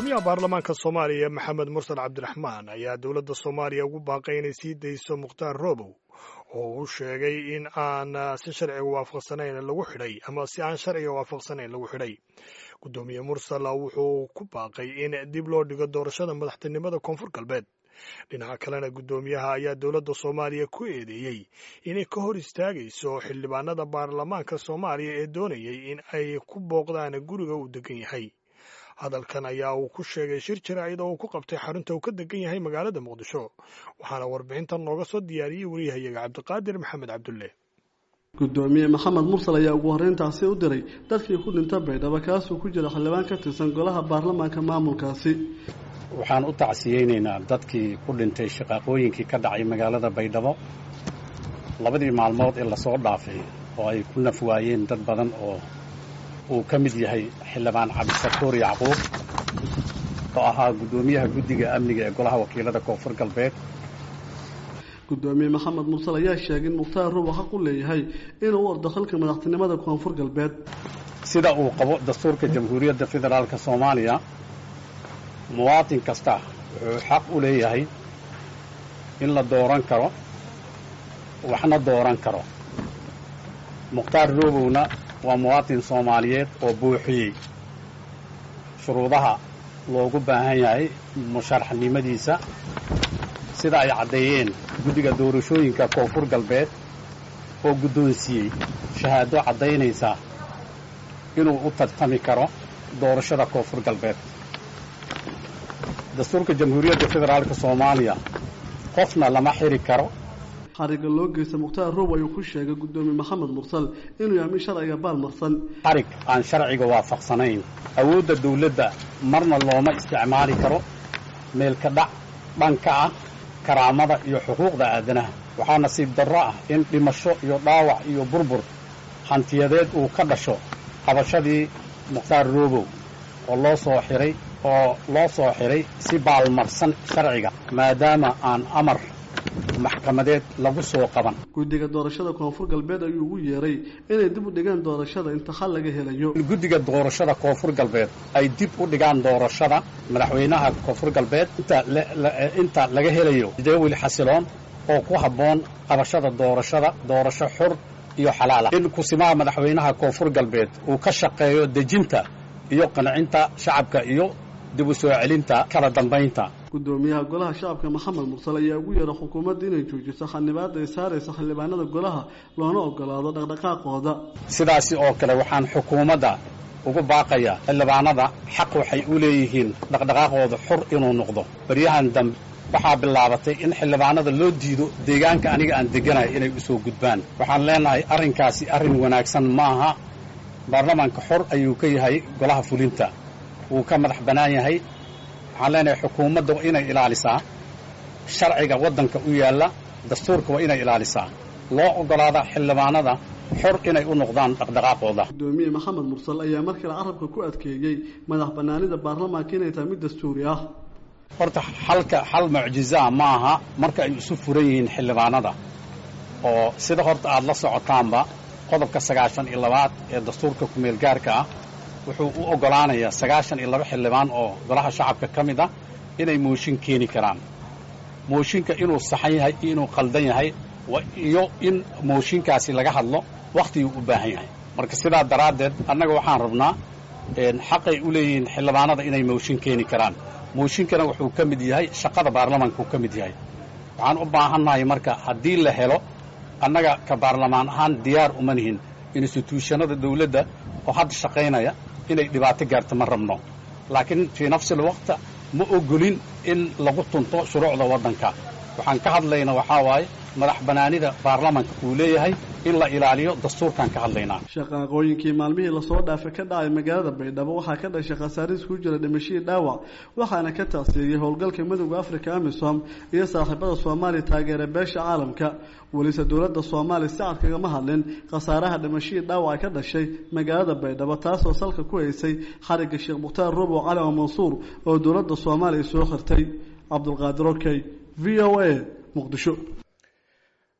gudoomiyaha baarlamaanka soomaaliya maxamed mursal cabdiraxmaan ayaa dowladda soomaaliya ugu baaqay inay sii dayso mukhtaar roobow oo uu sheegay in aan si sharciga waafaqsanayn lagu xidhay ama si aan sharciga waafaqsanayn lagu xidhay gudoomiye mursal wuxuu ku baaqay in dib loo dhigo doorashada madaxtinimada koonfur galbeed dhinaca kalena guddoomiyaha ayaa dowladda soomaaliya ku eedeeyey inay ka hor istaagayso xildhibaanada baarlamaanka soomaaliya ee doonayay in ay ku booqdaan guriga uu degan yahay hadalkan ayaa uu ku sheegay shir jaraa'id oo uu ku qabtay xarunta uu ka degan yahay magaalada muqdisho waxaana warbixintan nooga soo diyaariyey wariyahayaga cabdiqaadir maxamed cabdulle gudoomiye maxamed mursal ayaa ugu horreyntaasi u diray dadkii ku dhinta baydhabo kaasuu ku jira xildhibaan ka tirsan golaha baarlamaanka maamulkaasi waxaan u tacsiyeynaynaa dadkii ku dhintay shaqaaqooyinkii ka dhacay magaalada baydhabo labadii maalmood ee lasoo dhaafay oo ay ku naf waayeen dad badan oo uu ka mid yahay xildhibaan cabdisakuur yacquub oo ahaa guddoomiyaha guddiga amniga ee golaha wakiilada koonfur galbeed gudoomiye maxamed mursal ayaa sheegay in mukhtaar rubo xaq u leeyahay inuu u ordo xilka madaxtinimada koonfur galbeed sida uu qabo dastuurka jamhuuriyadda federaalka soomaaliya muwaatin kasta wuxuu xaq u leeyahay in la dooran karo waxna dooran karo mukhtaar roobowna waa muwaatin soomaaliyeed oo buuxiyey shuruudaha loogu baahan yahay musharaxnimadiisa sida ay caddeeyeen guddiga doorashooyinka koonfur galbeed oo guddoonsiiyey shahaado caddaynaysa inuu u tartami karo doorashada koonfur galbeed dastuurka jamhuuriyadda federaalka soomaaliya qofna lama xiri karo xariga loo geysta mukhtaar roob ayuu ku sheegay guddoomiye maxamed mursal inuu yahay mid sharciga baalmarsan xarig aan sharciga waafaqsanayn awoodda dawladda marna looma isticmaali karo meelka dhac dhanka ah karaamada iyo xuquuqda aadanaha waxaa nasiib darro ah in dhimasho iyo dhaawac iyo burbur hantiyadeed uu ka dhasho qabashadii mukhtaar roobow oo loo soo xiray oo loo soo xiray si baalmarsan sharciga maadaama aan amar maxkamadeed lagu soo qaban guddiga doorashada koonfur galbeed ayuu ugu yeeray inay dib u dhigaan doorashada inta xal laga helayo guddiga doorashada koonfur galbeed ay dib u dhigaan doorashada madaxweynaha koonfur galbeed inta laga helayo jadawil xasiloon oo ku habboon qabashada doorashada doorasho xur iyo xalaala in kusimaha madaxweynaha koonfur galbeed uu ka shaqeeyo dejinta iyo qancinta shacabka iyo dib u soo celinta kala dambaynta gudoomiyaha golaha shacabka maxamed mursal ayaa ugu yeeray xukuumadda inay joojiso xanibaada ay saaraysa xildhibaanada golaha loona ogolaado dhaqdhaqaaqooda sidaasi oo kale waxaan xukuumadda ugu baaqayaa xildhibaanada xaq waxay u leeyihiin dhaqdhaqaaqooda xur inuu noqdo baryahan dambe waxaa bilaabatay in xildhibaanada loo diido deegaanka aniga aan deganayo inay u soo gudbaan waxaan leenahay arrinkaasi arrin wanaagsan maaha baarlamaanka xor ayuu ka yahay golaha fulinta wuu ka madax bannaan yahay waxaan leenahay xukuumadda waa inay ilaalisaa sharciga waddanka u yaalla dastuurka waa inay ilaalisaa loo oggolaada xildhibaanada xor inay u noqdaan dhaqdhaqaaqooda gudoomiye maxamed mursal ayaa markale carabka ku adkeeyey madax bannaanida baarlamaanka inay tahay mid dastuuri ah horta xalka xal mucjizaa ma aha marka ay isu furan yihiin xildhibaanada oo sida horta aad la socotaanba qodobka sagaashan iyo labaad ee dastuurka kumeel gaarka ah wuxuu u oggolaanayaa sagaashan iyo laba xildhibaan oo golaha shacabka ka mid ah inay mooshin keeni karaan mooshinka inuu saxan yahay iyo inuu qaldan yahay iyo in mooshinkaasi laga hadlo wakhtiguu u baahan yahay marka sidaa daraaddeed annaga waxaan rabnaa xaqay u leeyihiin xildhibaanada inay mooshin keeni karaan mooshinkana wuxuu ka mid yahay shaqada baarlamaanka uu ka mid yahay waxaan u baahannahay marka haddii la helo annaga ka baarlamaan ahaan diyaar uma nihin instituushanada dawladda oo hadda shaqaynaya inay dhibaato gaarto ma rabno laakiin fii nafsil waqta ma ogolin in lagu tunto shuruucda waddanka waxaan ka hadlayna waxaa waaye madax bannaanida baarlamanka uu leeyahay in la ilaaliyo dastuurkaan ka hadlaynaa shaqaaqooyinkii maalmihii lasoo dhaafay ka dhacay magaalada baydhabo waxaa ka dhashay khasaariis ku jira dhimashadii dhaawac waxaana ka taasiiyey howlgalka midowda africa amisom iyo saaxiibada soomaaliya taageera beesha caalamka welise dowladda soomaaliya si cad kagama hadlin khasaaraha dhimashadii dhaawaca ka dhashay magaalada baydhabo taasoo salka ku haysay xarigga sheekh mukhtaar rubow cali oo mansuur oo dowladda soomaaliya soo khirtay cabdulqaadir okey v o a muqdisho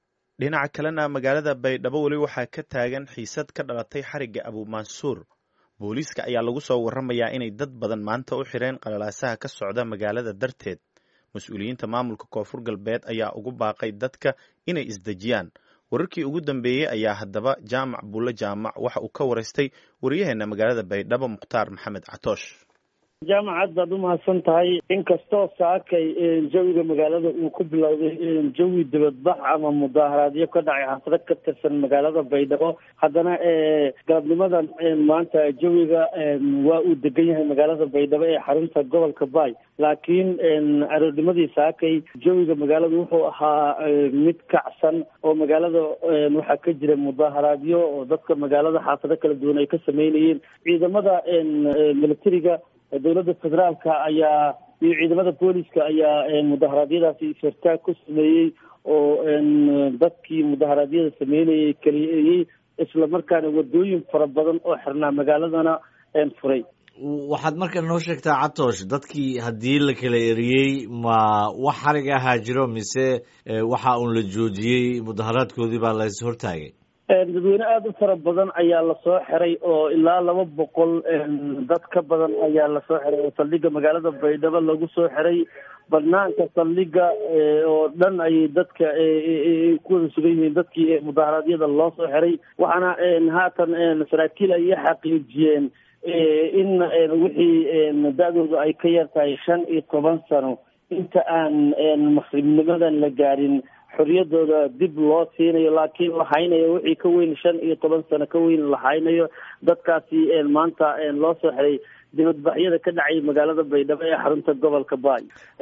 dhinaca kalena magaalada baydhabo weli waxaa ka taagan xiisad ka dhalatay xarigga abuumansuur booliiska ayaa lagu soo warramayaa inay dad badan maanta u xireen qalalaasaha ka socda magaalada darteed mas-uuliyiinta maamulka koonfur galbeed ayaa ugu baaqay dadka inay isdejiyaan wararkii ugu dambeeyey ayaa haddaba jaamac bulle jaamac waxa uu ka waraystay waryaheena magaalada baydhabo mukhtaar maxamed catoosh jaamacad baad u mahadsan tahay inkastoo saakay jawiga magaalada uu ku bilowday jawi dibadbax ama mudaaharaadyo ka dhacay xasrad ka tirsan magaalada baydhabo haddana galabnimadan maanta jawiga waa uu degan yahay magaalada baydhabo ee xarunta gobolka baay laakiin aroornimadii saakay jawiga magaalada wuxuu ahaa mid kacsan oo magaalada waxaa ka jira mudaaharaadyo oo dadka magaalada xaafado kala duwan ay ka sameynayeen ciidamada militariga dowladda federaalka ayaa iyo ciidamada booliska ayaa mudaharaadyadaasi ishartaag ku sameeyey oo dadkii mudaharaadyada sameynayay keliyeeyey isla markaana wadooyin fara badan oo xirnaa magaaladana furay waxaad marka noo sheegtaa catoosh dadkii haddii la kala eriyey ma wax xarig ahaa jiro mise waxa uun la joojiyey mudaharaadkoodii baa la is hortaagay dadweyne aada u fara badan ayaa lasoo xiray oo ilaa laba boqol dad ka badan ayaa lasoo xiray oo saldhiga magaalada baydhabo lagu soo xiray banaanka saldhiga oo dhan ayay dadka ku wada sugan yihiin dadkii mudaharaadyada loo soo xiray waxaana haatan saraakiil ay xaqiijiyeen in wixii da-dooda ay ka yar tahay shan iyo toban sano inta aan maqribnimadan la gaarin xoriyadooda dib loo siinayo laakiin la haynayo wixii ka weyn shan iyo toban sano ka weyn la haynayo dadkaasi maanta loo soo xiray dibadbaxyada ka dhacay magaalada baydhabo ee xarunta gobolka baay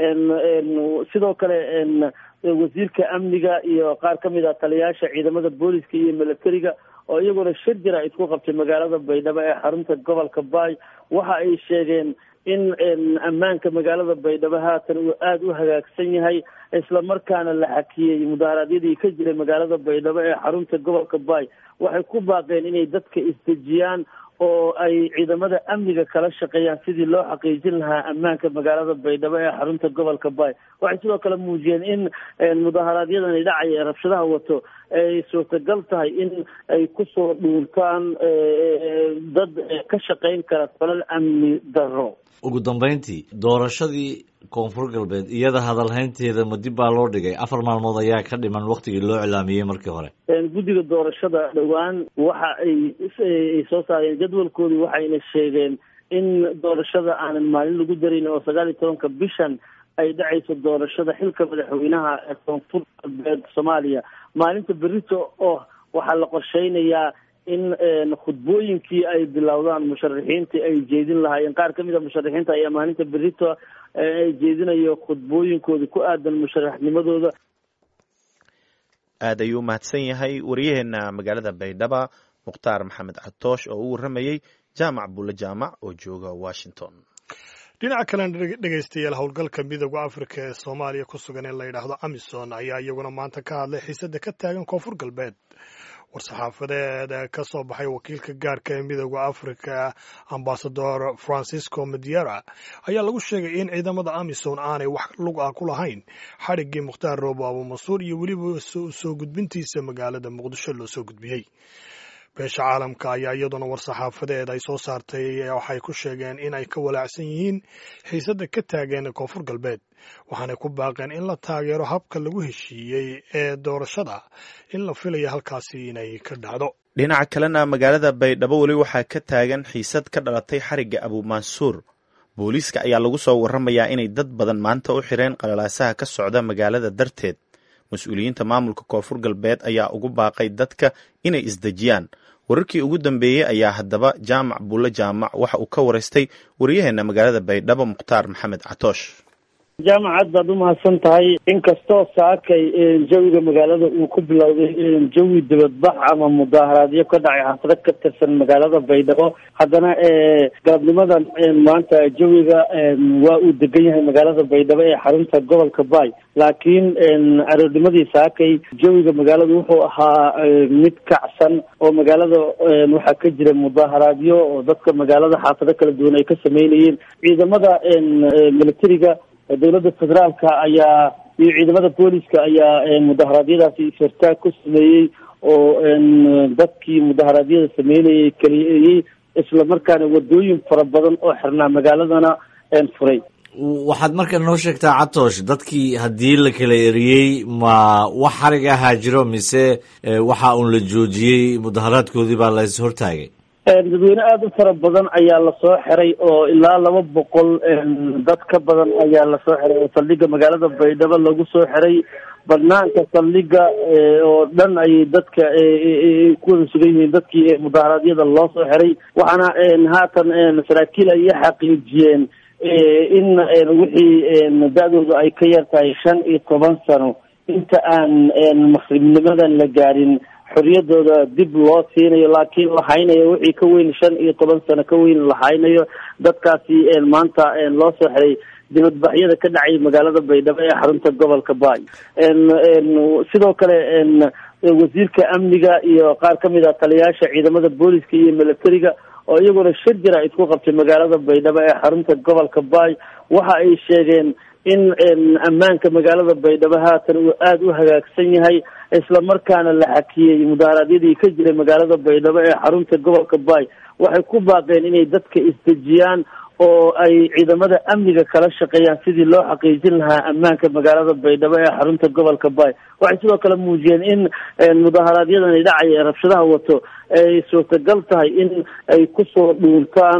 sidoo kale wasiirka amniga iyo qaar ka mid ah taliyaasha ciidamada booliska iyo militariga oo iyaguna shir jira isku qabtay magaalada baydhabo ee xarunta gobolka baay waxa ay sheegeen in ammaanka magaalada baydhabo haatan uu aada u hagaagsan yahay isla markaana la xakiyey mudaharaadyadii ka jiray magaalada baydhabo ee xarunta gobolka baay waxay ku baaqeen inay dadka isdejiyaan oo ay ciidamada amniga kala shaqeeyaan sidii loo xaqiijin lahaa ammaanka magaalada baydhabo ee xarunta gobolka baay waxay sidoo kale muujiyeen in mudaharaadyadani dhacaya ee rabshadaha wato ay suurtagal tahay in ay kusoo dhuuntaan dad ka shaqeyn kara falal amni darro ugu dambeyntii doorashadii koonfur galbeed iyada hadalhaynteeda ma dib baa loo dhigay afar maalmood ayaa ka dhiman waktigii loo cilaamiyey markii hore guddiga doorashada dhowaan waxa ay soo saareen jadwalkoodii waxayna sheegeen in doorashada aanan maalin lagu darin oo sagaal iyo tobanka bishan ay dhacayso doorashada xilka madaxweynaha ee koonfur galbeed soomaaliya maalinta berito oo waxaa la qorsheynayaa in khudbooyinkii ay bilowdaan musharaxiinta ay jeedin lahaayeen qaar ka mid a musharaxiinta ayaa maalinta berito ay jeedinayo khudbooyinkooda ku aadan musharaxnimadooda aad ayuu umahadsan yahay waryaheena magaalada baydhaba mukhtaar maxamed catoosh oo u warramayey jaamac bulle jaamac oo jooga washington dhinaca kalena dhegaystayaal howlgalka midooda afrika ee soomaaliya ku sugan ee la yidhaahdo amisom ayaa iyaguna maanta ka hadlay xiisada ka taagan koonfur galbeed war-saxaafadeed ka soo baxay wakiilka gaarka ee midooda afrika ambasador francisco mediera ayaa lagu sheegay in ciidamada amisom aanay wax lug ah ku lahayn xadhiggii mukhtaar roobo abuumansuur iyo weliba soo gudbintiisa magaalada muqdisho loo soo gudbiyey beesha caalamka ayaa iyaduna war-saxaafadeed ay soo saartay waxay ku sheegeen in ay ka walaacsan yihiin xiisada ka taageen koonfur galbeed waxaanay ku baaqeen in la taageero habka lagu heshiiyey ee doorashada in la filaya halkaasi inay ka dhacdo dhinaca kalena magaalada baydhabo weli waxaa ka taagan xiisad ka dhalatay xarigga abuumansuur booliiska ayaa lagu soo warramayaa inay dad badan maanta u xireen qalalaasaha ka socda magaalada darteed mas-uuliyiinta maamulka koonfur galbeed ayaa ugu baaqay dadka inay isdejiyaan wararkii ugu dambeeyey ayaa haddaba jaamac bulle jaamac waxa uu ka waraystay waryaheena magaalada baydhabo mukhtaar maxamed catoosh jaamacad baad u mahadsan tahay inkastoo saakay jawiga magaalada uu ku bilowday jawi dibadbax ama mudaaharaadyo ka dhacay xasrad ka tirsan magaalada baydhabo haddana galabnimadan maanta jawiga waa uu degan yahay magaalada baydhabo ee xarunta gobolka baay laakiin aroornimadii saakay jawiga magaalada wuxuu ahaa mid kacsan oo magaalada waxaa ka jira mudaaharaadyo oo dadka magaalada xaafado kala duwan ay ka sameynayeen ciidamada militariga dowladda federaalka ayaa iyo ciidamada booliska ayaa mudaharaadyadaasi ishartaag ku sameeyey oo dadkii mudaharaadyada sameynayay keliyeeyey isla markaana wadooyin fara badan oo xirnaa magaaladana furay waxaad marka noo sheegtaa catoosh dadkii haddii la kala eriyey ma wax xarig ahaa jiro mise waxa uun la joojiyey mudaharaadkoodii baa la is hortaagay dadweyne aada u fara badan ayaa lasoo xiray oo ilaa laba boqol dad ka badan ayaa lasoo xiray oo saldhiga magaalada baydhabo lagu soo xiray banaanka saldhiga oo dhan ayay dadka ku wada sugan yihiin dadkii mudaharaadyada loo soo xiray waxaana haatan saraakiil ay xaqiijiyeen in wixii da-dooda ay ka yar tahay shan iyo toban sano inta aan maqribnimadan la gaarin xoriyadooda dib loo siinayo laakiin la haynayo wixii ka weyn shan iyo toban sano ka weyn la haynayo dadkaasi maanta loo soo xiray dibadbaxyada ka dhacay magaalada baydhabo ee xarunta gobolka baay sidoo kale wasiirka amniga iyo qaar kamid a taliyayaasha ciidamada booliska iyo militariga oo iyaguna shir jira isku qabtay magaalada baydhabo ee xarunta gobolka baay waxa ay sheegeen in ammaanka magaalada baydhabo haatan uu aada u hagaagsan yahay isla markaana la xakiyey mudaharaadyadii ka jiray magaalada baydhabo ee xarunta gobolka baay waxay ku baaqeen inay dadka isdejiyaan oo ay ciidamada amniga kala shaqeeyaan sidii loo xaqiijin lahaa ammaanka magaalada baydhabo ee xarunta gobolka baay waxay sidoo kale muujiyeen in mudaharaadyadani dhacaya ee rabshadaha wato ay suurtagal tahay in ay kusoo dhuuntaan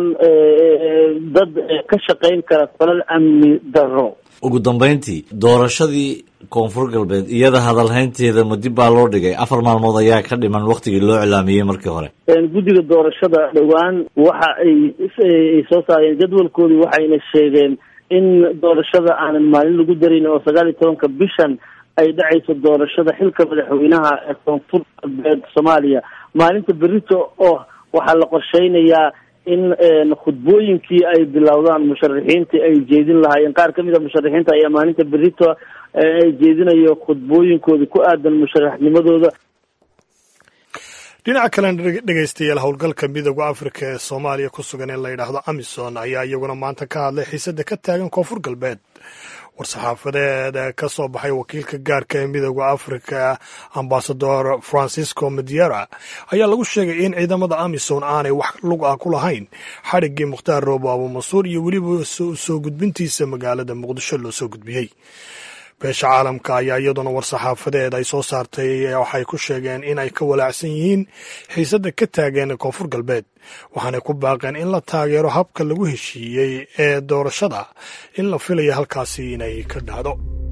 dad ka shaqeyn kara falal amni darro ugu dambeyntii doorashadii koonfur galbeed iyada hadalhaynteeda ma dib baa loo dhigay afar maalmood ayaa ka dhiman waktigii loo cilaamiyey markii hore guddiga doorashada dhowaan waxa ay soo saareen jadwalkoodii waxayna sheegeen in doorashada aanan maalin lagu darin oo sagaal iyo tobanka bishan ay dhacayso doorashada xilka madaxweynaha ee koonfur galbeed soomaaliya maalinta berito oo waxaa la qorsheynayaa in khudbooyinkii ay bilowdaan musharaxiinta ay jeedin lahaayeen qaar kamid a musharaxiinta ayaa maalinta berito ay jeedinayo khudbooyinkooda ku aadan musharaxnimadooda dhinaca kalena dhegeystayaal howlgalka midooda afrika ee soomaaliya ku sugan ee la yidhaahdo amison ayaa iyaguna maanta ka hadlay xiisada ka taagan koonfur galbeed war-saxaafadeed ka soo baxay wakiilka gaarka ee midooda afrika ambasador francisco mediera ayaa lagu sheegay in ciidamada amison aanay wax lug ah ku lahayn xadhiggii mukhtaar roobo abuumansuur iyo weliba soo gudbintiisa magaalada muqdisho loo soo gudbiyey beesha caalamka ayaa iyaduna war-saxaafadeed ay soo saartay waxay ku sheegeen in ay ka walaacsan yihiin xiisadda ka taageen koonfur galbeed waxaanay ku baaqeen in la taageero habka lagu heshiiyey ee doorashada in la filaya halkaasi inay ka dhacdo